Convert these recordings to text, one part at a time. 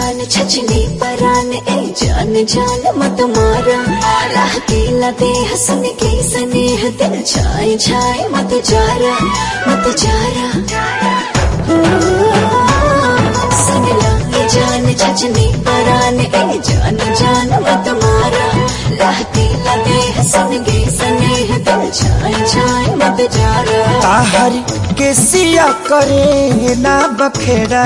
जान छचनी परान ए जान जान मत मारा राह केला दे हसन के स्नेह दिल छाए छाए मत जारा मत जारा सुन ला ए जान छचनी परान ए जान जान मत मारा राह केला दे हसन के स्नेह दिल छाए छाए मत जारा ताहर के सिया करे ना बखेड़ा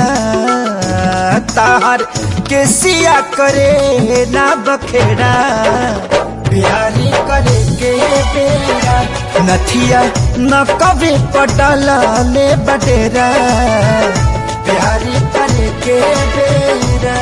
ताहर के सिया करे ना बखेड़ा प्यारी करे के बेरा नथिया न कभी पटला ले बटेरा प्यारी करे के बेरा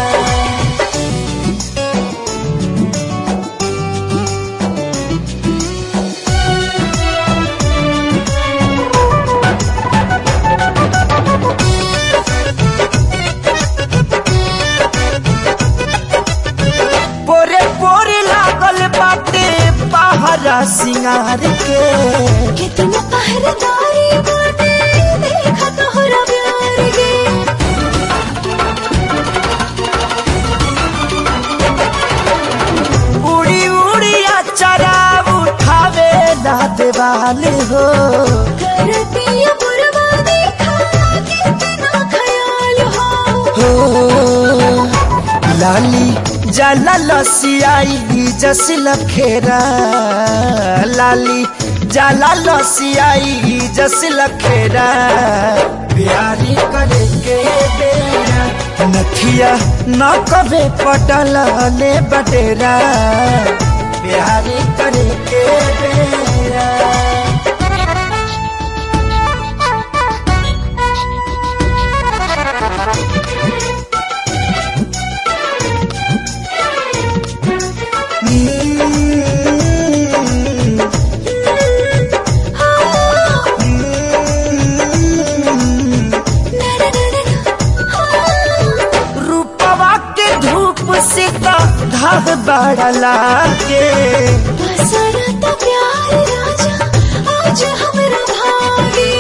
पोरे पोरे लागल बाटे पहरा सिंगार के कितना पहरेदारी बाटे देखा तोहरा प्यार गे उड़ी उड़ी अचरा उठावे ना देवाल हो करती है बुरवा देखा कितना ख्याल हो हो लाली जला लसियाई जस लखेरा लाली जला लसियाई जस लखेरा प्यारी करे के बेरा नथिया न कबे पटल ले बटेरा प्यारी करे के बेरा रूपवा के धूप से तो धाग बढ़ला के बसरा तो प्यार राजा आज हमरा भागे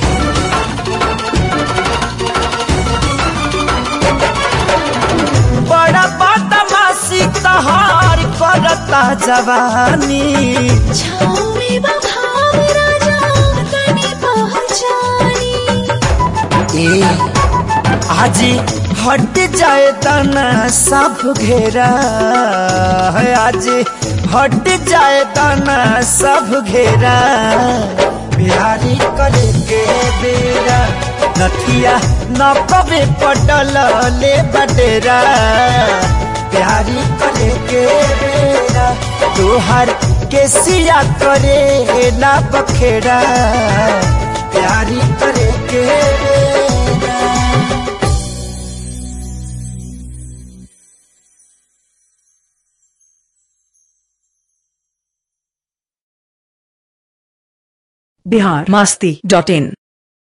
बड़ा बदमाशी तहार करता जवानी छाँव में बभाव राजा तनी पहचानी ए आज हट जाए तना सब घेरा है आज हट जाए तना सब घेरा प्यारी करे के बेरा नथिया न कबे पटल ले बटेरा प्यारी करे के बेरा तोहर के सिया करे ना बखेड़ा प्यारी करे के बेरा बिहार मस्ती डॉट इन